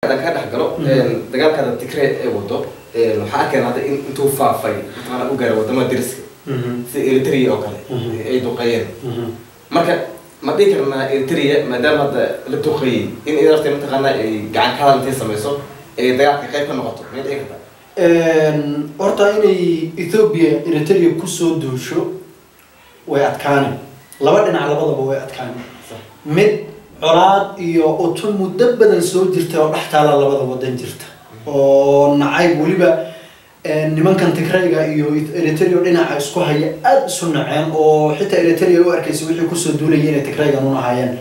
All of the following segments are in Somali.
haddaan ka dhex galo dagaalkaada tigre ee wado waxaa arkeen hadda in intuu faafay mataqaana u gaaro wadamada deriska sida eritrea oo kale ay duqeeyeen marka ma dhihi karnaa eritrea maadaama hadda la duqeeyey in idarta mataqaana ay gacan ka hadal intay samayso ay dagaalka qayb ka noqoto may dhici kartaa horta inay ethoobia eritrea kusoo duusho way adkaani laba dhinac labadaba way adkaani mid colaad iyo utun muddo badan soo jirta oo dhex taala labada wadan jirta oo nacayb weliba nimankan tigrayga iyo eritrea dhinaca isku haya aada isu naceen oo xitaa eritrea u arkaysa wixii kusoo duulayay inay tigraygan un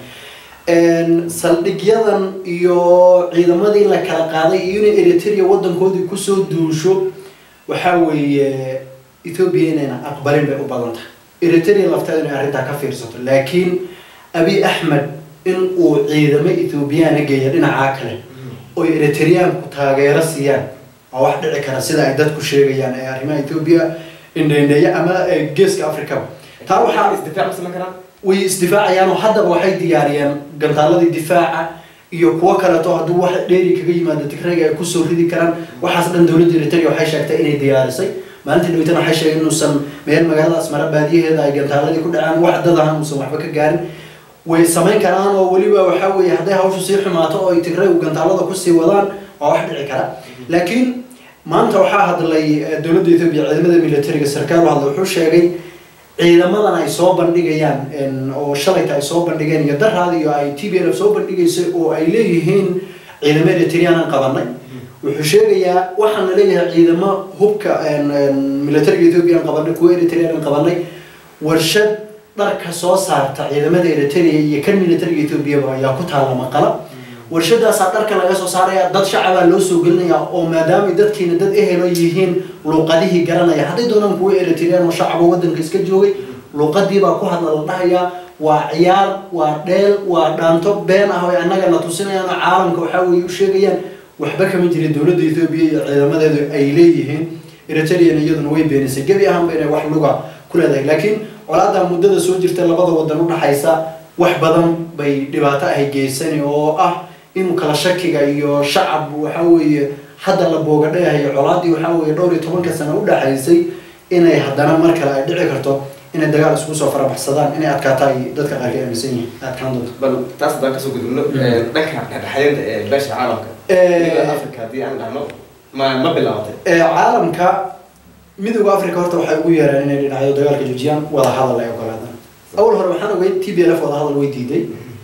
ahaayeen saldhigyadan iyo ciidamadii la kala qaaday iyo inay eritrea wadankoodii kusoo duusho waxaa weeye ethoobia inayna aqbalin bay u badan tahay eritrea lafteeda inay arrintaa ka fiirsato laakiin abi axmed in uu ciidamo ethoobiyaana geeya dhinacaa kale oy eritreaanku taageero siiyaan waa wax dhici kara sida ay dadku sheegayaan ee arrimaha ethoobia indheindheeya ama geeska africaba taa waxaa isdifaac ma samayn karaan way isdifaacayaan oo haddaba waxay diyaariyeen gantaaladii difaaca iyo kuwo kaleeto hadduu wax dheeri kaga yimaado tigrayga ay kusoo ridi karaan waxaas dhan dowladda eritrea waxay sheegtay inay diyaarisay maalintii dhaweytana waxay sheegeen inuusan meel magaalada asmara baadiyaheeda ay gantaaladii ku dhacaan wax dadahan uusan waxba ka gaarin way samayn karaan oo weliba waxaa weeye hadday hawshu sii xumaato oo ay tigraygu gantaalada kusii wadaan waa wax dhici kara laakiin maanta waxaa hadlay dowladda ethoobia ciidamada militariga sarkaal u hadlay wuxuu sheegay ciidamadan ay soo bandhigayaan oo shalayta ay soo bandhigeen iyo daraad iyo ay t b l soo bandhigaysay oo ay leeyihiin ciidamo eritreanan qabanay wuxuu sheegayaa waxaana leeyahay ciidamo hubka militariga ethoobiyan qabanay kuwa eritreanan qabanay warshad dharka soo saarta ciidamada eritrea iyo kan militariga ethoobiaba ayaa ku taala maqala warshadaasaa dharka laga soo saaraya dad shacabaa loo soo gelinaya oo maadaamay dadkiina dad ehelo yihiin luuqadihii garanaya hadday doonaan kuwa eritrean oo shacaba wadanka iska joogay luuqadiibaa ku hadla la dhahayaa waa ciyaar waa dheel waa dhaanto been ah oy annaga na tusinayaan oo caalamka waxaa weeye u sheegayaan waxba kama jirin dowladda ethoobiya iyo ciidamadeedu ay leeyihiin eritrean iyaduna way beenisay gebi ahaanba inay wax luga ku leedahay laakiin colaada muddada soo jirta labada wadan udhaxaysa wax badan bay dhibaato ahay geysani oo ah in kala shakiga iyo shacab waxa weeye hadda la boogadhayahayo colaadii waxaa weeye dhowr iyo tobanka sano udhaxaysay inay haddana mar kale ay dhici karto inay dagaal isku soo farabaxsadaan inay adkaata ay dadka qaarka aaminsan yihiin adkaan doonto bal taas haddaan kasoo gudubno dhanka dhexdhexaadinta ee beesha caalamka midowda africa haddii aan dhahno ma ma bilaabatay caalamka midowda africa horta waxay ugu yeereen inay dhinacyo dagaalka joojiyaan wada hadal ay ogolaadaan awal hore waxaan ogay t b l f wada hadal way diiday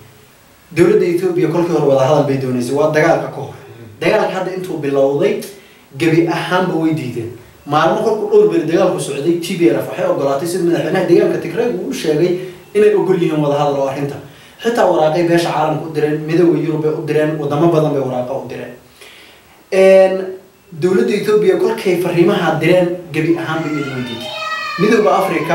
dowladda ethoobia kolkii hore wada hadal bay dooneysay waa dagaalka ka hor dagaalka hadda intuu bilowday gebi ahaanba way diideen maalmo kolku dhowr beri dagaalku socday t b l f waxay ogolaatay sida madaxweynaha deegaanka tigrayg uu u sheegay inay ogol yihiin wada hadal oo arrinta xitaa waraaqay beesha caalamka u direen midowda yurub bay u direen wadamo badan bay waraaqa u direen dowladda ethoobia kolkay fariimaha direen gebi ahaanba iyadu way diiday midowda africa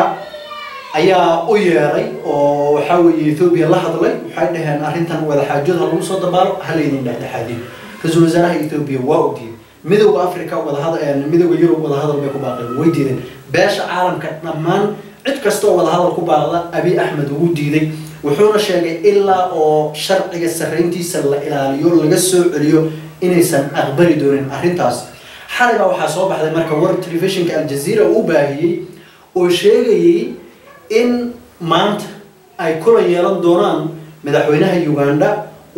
ayaa u yeeray oo waxaa weeye ethoobia la hadlay waxay dhaheen arrintan wadaxaajood ha lagu soo dabaalo ha laydin dhexdhexaadiyo ra-iisul wasaaraha ethoobia waa u diiday midowda africa wadahadal midowda yurub wadahadal bay ku baaqeen way diideen beesha caalamka dhammaan cid kasta oo wadahadal ku baaqda abi axmed ugu diiday wuxuuna sheegay ilaa oo sharciga sarrayntiisa la ilaaliyo laga soo celiyo inaysan aqbali doonin arrintaas xalay baa waxaa soo baxday marka war telefishinka aljazeera uu baahiyey oo sheegayay in maanta ay kulan yeelan doonaan madaxweynaha uganda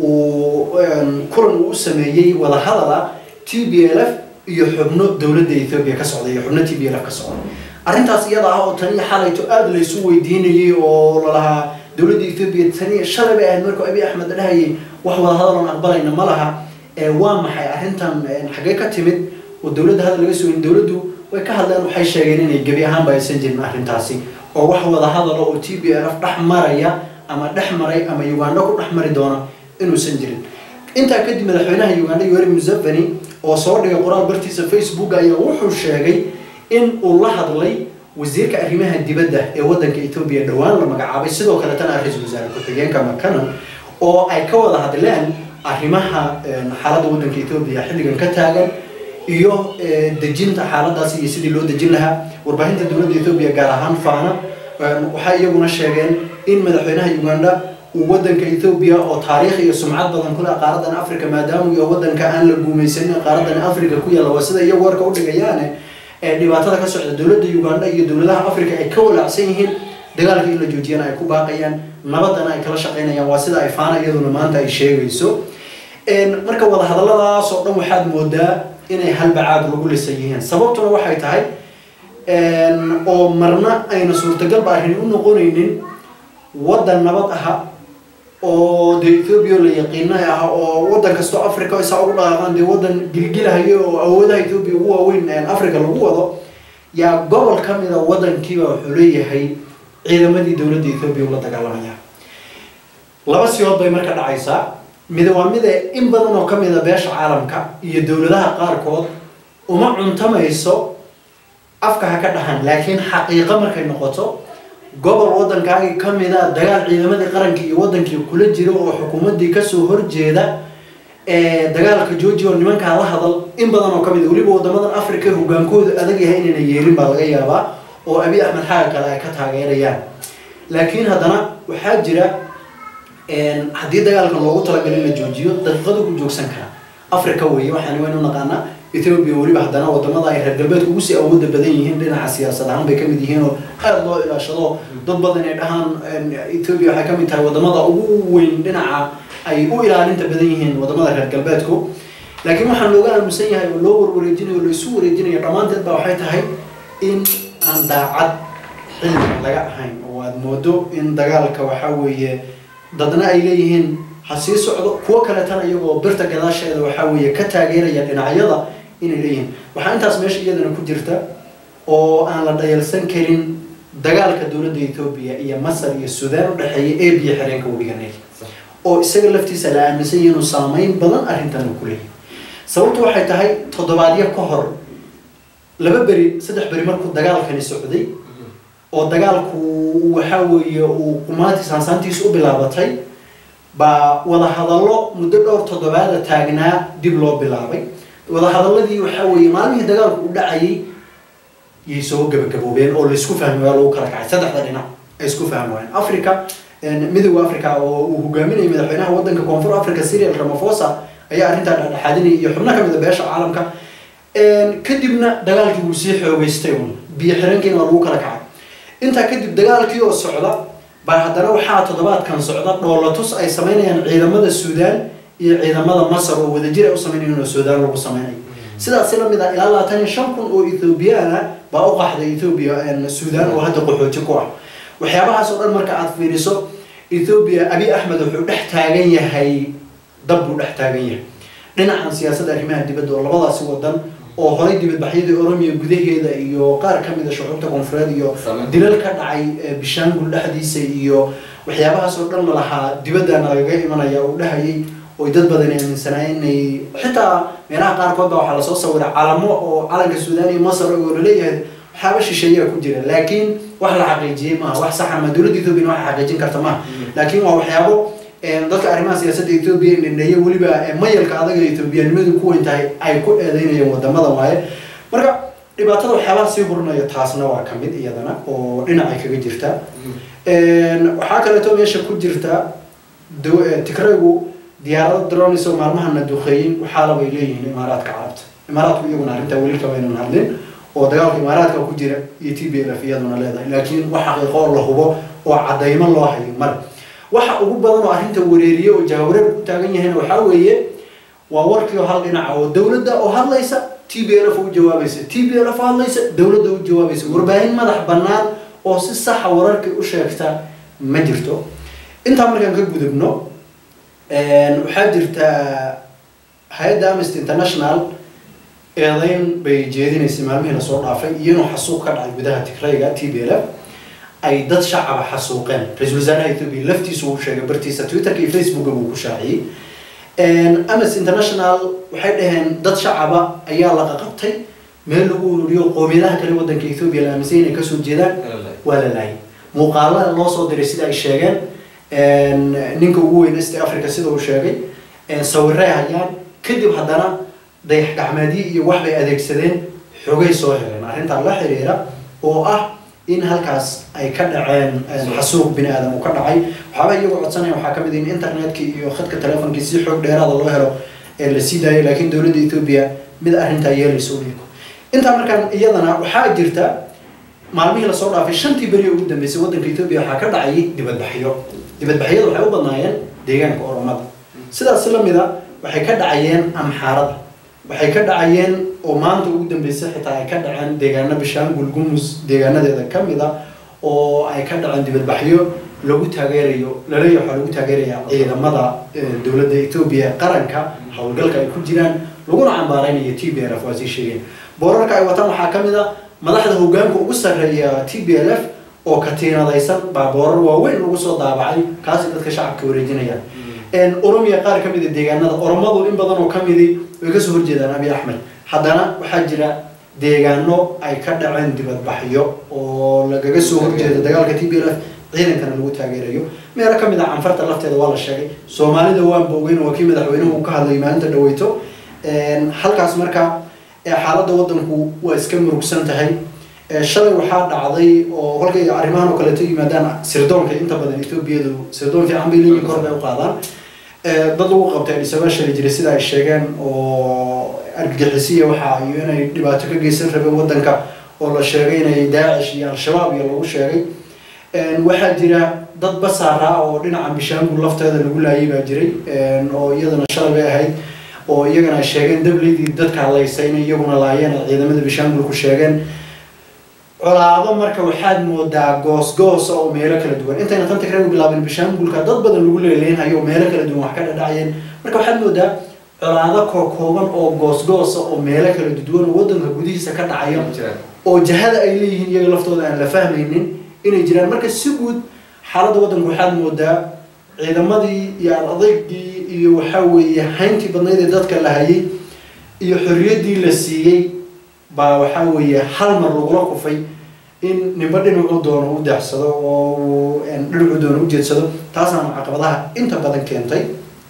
uu kulan uu u sameeyey wadahadala t b l f iyo xubno dowladda ethoobia ka socda iyo xubno t b l f ka socda arrintaas iyada ah oo taniyo xalayto aada laysu weydiinayay oo lalahaa dowladda ethoobia taniyo shalay bay ahayd markuu abi axmed dhahayay wax wadahadal oon aqbalayna ma laha waa maxay arrintan xaggee ka timid oo dowladda hadal laga sugin dowladdu way ka hadleen waxay sheegeen inay gebi ahaanba aysan jirin arrintaasi oo wax wada hadalo oo t b l f dhex maraya ama dhex maray ama uganda ku dhex mari doona inuusan jirin intaa kadib madaxweynaha uganda yoweri museveni oo soo dhigay qoraal bartiisa facebook ayaa wuxuu sheegay in uu la hadlay wasiirka arrimaha dibadda ee wadanka ethoobia dhowaan la magacaabay sidoo kale tan ah ra-iisul wasaare ku-xigeenka makanan oo ay ka wada hadleen arrimaha xaaladda wadanka ethoobia xilligan ka taagan iyo dejinta xaaladaas iyo sidii loo dejin lahaa warbaahinta dowladda ethoobia gaar ahaan faana waxay iyaguna sheegeen in madaxweynaha uganda uu wadanka ethoobia oo taariikh iyo sumcad badan kule qaaradan africa maadaama iyo wadanka aan la guumaysanin qaaradan africa ku yaalla waa sida iyagu warka udhigayaane ee dhibaatada ka socda dowladda uganda iyo dowladaha africa ay ka walaacsan yihiin dagaalka in la joojiyana ay ku baaqayaan nabadana ay kala shaqaynayaan waa sida ay faana iyaduna maanta ay sheegayso marka wadahadalladaas oo dhan waxaad moodaa inay halbacaad lagu lisan yihiin sababtuna waxay tahay oo marna ayna suurtagalba arrin u noqonaynin waddan nabad aha oo dee ethoobia la yaqiina ah oo waddan kastoo africa isaa ugu dhaqaaqaan dee waddan gilgilahayo oo awoodaha ethoobia ugu waaweyn africa lagu wado yaa gobol ka mida waddankiiba wuxuu leeyahay ciidamadii dowladda ethoobia ula dagaalamaya laba siyood bay marka dhacaysaa mide waa mide in badan oo kamid a beesha caalamka iyo dowladaha qaarkood uma cuntamayso afka ha ka dhahan laakiin xaqiiqo markay noqoto gobol waddankaagii kamid a dagaal ciidamadii qarankii iyo wadankii kula jiro oo xukuumaddii kasoo horjeeda dagaalka georgia oo nimankaa la hadal in badan oo kamid weliba wadamadan africa hogaankoodu adag yahay inayna yeelin baa laga yaabaa oo abi axmed xaaga kale ay ka taageerayaan laakiin haddana waxaa jira haddii dagaalka loogu talagalay in la joojiyo daqiiqadu ku joogsan karaa africa weeye waxaan waynu naqaanaa ethoobia weliba haddana wadamada ay reer galbeedka ugu sii awooda badan yihiin dhinaca siyaasad ahaan bay kamid yihiin oo aada loo ilaashado dad badan ay dhahaan ethoobia waxay kamid tahay wadamada ugu weyn dhinaca ay u ilaalinta badan yihiin wadamada reer galbeedku laakiin waxaan looga aamusan yahay oo loo warwareejinayo o laisu wareejinayo dhammaanteed ba waxay tahay in aan daacad xilli laga ahayn oo aada moodo in dagaalka waxaa weeye dadna ay leeyihiin ha sii socdo kuwo kaleetana iyagoo birta gadaasheeda waxaa weeye ka taageeraya dhinacyada inay leeyihiin waxaa intaas meesha iyadana ku jirta oo aan la dhayalsan karin dagaalka dowladda ethoobia iyo masar iyo suudaan u dhexeeya ee biyo xireenka webiga nayl oo isaga laftiisa la aaminsan yahi inuu saameyn badan arrintan uu ku leeyahay sababtu waxay tahay toddobaadyo ka hor laba beri saddex beri markuu dagaalkani socday oo dagaalku waxaa weeye uu qumaantiis hansaantiisa u bilaabatay baa wadahadallo muddo dhowr toddobaada taagnaa dib loo bilaabay wadahadaladii waxaa weeye maalmihii dagaalku u dhacayay yay soo gabagaboobeen oo laisku fahmi waa lagu kala kacay saddexda dhinac ay isku fahmi waayeen africa midowda africa oo uu hogaaminayay madaxweynaha wadanka koonfur africa syrial ramaphosa ayaa arrintaa dhexdhexaadinayay iyo xubno kamid a beesha caalamka kadibna dagaalkii wuu sii xoogeystay un biyo xireenkiina waa lagu kala kacay intaa kadib dagaalkii oo socda baa haddana waxaa toddobaadkan socda dhoolatus ay sameynayaan ciidamada suudaan iyo ciidamada masar oo wadajir ay u sameynayaan oo suudaan lagu sameynayo sidaasi lamid ah ilaa labaatan iyo shan kun oo ethoobiyaana baa u qaxday ethoobia suudaan oo hadda qaxooji ku ah waxyaabahaas oo dhan marka aada fiiriso ethoobia abi axmed wuxuu dhex taagan yahay dab buu dhex taagan yahay dhinacan siyaasadda arrimaha dibadda oo labadaasi wadan oo horay dibadbaxyadii oromiya gudaheeda iyo qaar kamid a shucuubta koonfureed iyo dilal ka dhacay bishaangul dhexdiisa iyo waxyaabahaas oo dhan lalahaa dibaddana lagaga imanaya uu dhahayay oy dad badan aaminsanaayeen inay xitaa meelaha qaarkood baa waxaa lasoo sawiray calamo oo calanka suudaan iyo masar oo laleeyahay waxyaaba shisheeyaa ku jira laakiin wax la xaqiijiyey maaha wax saxa ma dowladda ethoobia wax xaqiijin karta maaha laakiin waa waxyaabo dadka arrimaha siyaasadda ethoobia indhandheeye weliba mayalka adaga ethoobiyanimadu ku weyn tahay ay ku eedeynayeen wadamadan waaye marka dhibaatada waxyaabaha sii hurinaya taasna waa kamid iyadana oo dhinacay kaga jirta waxaa kaleeto meesha ku jirta tigraygu diyaarado dronis oo maalmahana duqeeyin waxaalabay leeyihiin imaaraadka carabta imaaraadku iyaguna arrintaa weli kamaynan hadlin oo dagaalka imaaraadka ku jira iyo t b l f iyaduna leedahay laakiin wax xaqiiqo oo la hubo oo cadaymo loo hayo male waxa ugu badan oo arrinta wareeriye oo jahawareer ku taagan yahayna waxaa weeye waa warkii oo hal dhinaca oo dowladda oo hadlaysa t b l f u jawaabaysa t b l f hadlaysa dowladda u jawaabaysa warbaahin madax bannaan oo si saxa wararkii u sheegta ma jirto intaa markaan ka gudubno waxaa jirta hay-adda amnesty international eedeyn bay jeedinaysay maalmihii lasoo dhaafay iyo inuu xasuuq ka dhacay gudaha tigrayga t b l f ay dad shacaba xasuuqeen ra-isul wasaaraha ethoobia laftiisu uu sheegay bartiisa twitterka iyo facebooka buu ku shaaciyey amnesty international waxay dhaheen dad shacaba ayaa laqa qabtay meel lagu ururiyo qoomiyadaha kale wadanka ethoobia la aaminsan inay kasoo jeedaan waa la laayay muuqaalada loo soo diray sida ay sheegeen ninka ugu weyn east africa sida uu sheegay sawiray hayaan kadib haddana dayax gacmeedyo iyo wax bay adeegsadeen xogay soo heleen arrintaa la xiriira oo ah in halkaas ay ka dhaceen xasuuq bini aadam uu ka dhacay waxaaba iyagu codsanaya waxaa kamid in internetkii iyo khadka telefonkii si xoog dheeraada loo helo ee la sii daayay laakiin dowladda etoobiya mid arrintaa yeelayso u dhigo intaa markaan iyadana waxaa jirta maalmihii lasoo dhaafay shantii beri ugu dambeysay waddanka etoobiya waxaa ka dhacayay dibadbaxyo dibadbaxyadu waxay u badnaayeen deegaanka oromada sidaas lamida waxay ka dhacayeen amxaarada waxay ka dhacayeen oo maanta ugu dambeysay xitaa ay ka dhaceen deegaano bishaangul gumus deegaanadeeda kamid a oo ay ka dhaceen dibadbaxyo lagu taageerayo laleeyahay waxaa lagu taageeraya ciidamada dowladda etoobiya qaranka howlgalka ay ku jiraan laguna cambaareynayo t b l f waa sii sheegeen boorarka ay wataan waxaa kamid a madaxda hogaanka ugu sarreeya t b l f oo katiinadaysan baa boorar waaweyn lagu soo daabacay kaasi dadka shacabka wareejinaya oromiya qaar kamid a deegaanada oromadu in badan oo kamidi way kasoo horjeedaan abi axmed haddana waxaa jira deegaano ay ka dhaceen dibadbaxyo oo lagaga soo horjeeda dagaalka t b l f ciidankana lagu taageerayo meelo kamid a canfarta lafteeda waa la sheegay soomaalida waan bogeyn waa kii madaxweynuhu uu ka hadlayay maalinta dhaweyto halkaas marka xaaladda waddanku waa iska murugsan tahay shalay waxaa dhacday oo kolkay arrimahan oo kaleeto yimaadaan sirdoonka inta badan etoobiyadu sirdoon fiican bay leeyihin kor bay u qaadaan dad lagu qabtay adhisabaa shali jiray sida ay sheegeen oo argagixisiya waxa iyo inay dhibaato ka geysan rabeen waddanka oo la sheegay inay daacish iyo al-shabaab iyo lagu sheegay waxaa jira dad basaara oo dhinaca bishaangul lafteeda lagu laayay baa jiray oo iyadana shalay bay ahayd oo iyagana ay sheegeen dableydii dadka hadlaysa inay iyaguna laayeen ay ciidamada bishaangulku sheegeen colaado marka waxaad moodaa goos-goosa oo meelo kala duwan intayna tan tigraygu bilaabin bishaangulka dad badan lagu leeleynhayo oo meelo kala duwan wax ka dhadhacayeen marka waxaad moodaa colaado kookooban oo goos-goosa oo meelo kala duwan oo waddanka gudihiisa ka dhacaya oo jahada ay leeyihiin iyaga laftooda aan la fahmaynin inay jiraan marka si guud xaaladda waddanka waxaad moodaa ciidamadii iyo adaygii iyo waxaa weeye hayntii badnayd ee dadka la hayay iyo xorriyaddii la siiyey baa waxaa weeye hal mar lagula kufay in ninba dhinacuu doono u deecsado oo uu dhinacuu doono u jeedsado taasaana caqabadaha inta badan keentay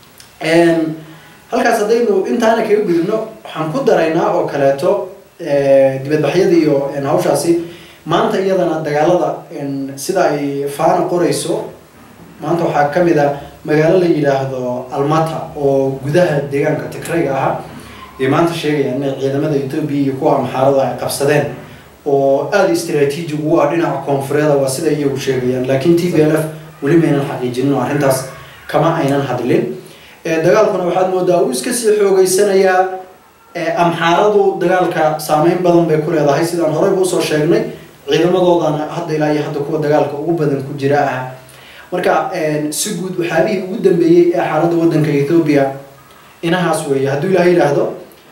halkaas haddaynu intaana kaga gudubno waxaan ku daraynaa oo kaleeto dibadbaxyada iyo hawshaasi maanta iyadana dagaalada sida ay faana qorayso maanta waxaa kamid a magaalo la yidhaahdo almata oo gudaha deegaanka tigrayga ahaa ay maanta sheegayaan inay ciidamada etoobiya iyo kuwa amxaarada ay qabsadeen oo aada istraatiiji ugu ah dhinaca koonfureeda waa sida iyagu sheegayaan laakiin t b l f weli maynan xaqiijinin oo arrintaas kama aynan hadlin dagaalkuna waxaad moodaa uu iska sii xoogeysanayaa amxaaradu dagaalka saameyn badan bay ku leedahay sidaan horeyba usoo sheegnay ciidamadoodana hadda ilaa iyo hadda kuwa dagaalka ugu badan ku jira ah marka si guud waxyaabihii ugu dambeeyey ee xaaladda waddanka ethoobia inahaas weeye hadduu ilaah yidhaahdo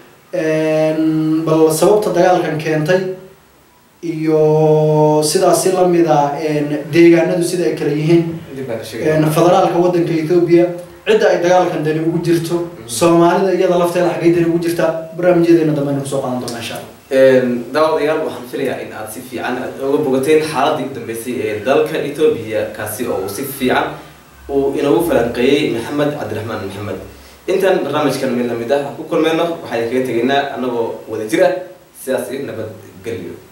bal sababta dagaalkan keentay iyo sidaas si lamida deegaanadu sida ay kala yihiin federaalka waddanka ethoobia cidda ay dagaalkan dani ugu jirto soomaalida iyada lafteeda xaggay dani ugu jirta barnaamijyadeena dambe aynu kusoo qaadan doona insha allah daawadayaal waxaan filayaa in aad si fiican aad oga bogateen xaaladii u dambeysay ee dalka etoobiya kaasi oo uu si fiican uu inoogu falanqeeyey maxamed cabdiraxmaan maxamed intaan barnaamijkan mid lamid ah ku kulmeyno waxaan kaga tegaynaa annagoo wada jir ah sidaas iyo nabadgelyo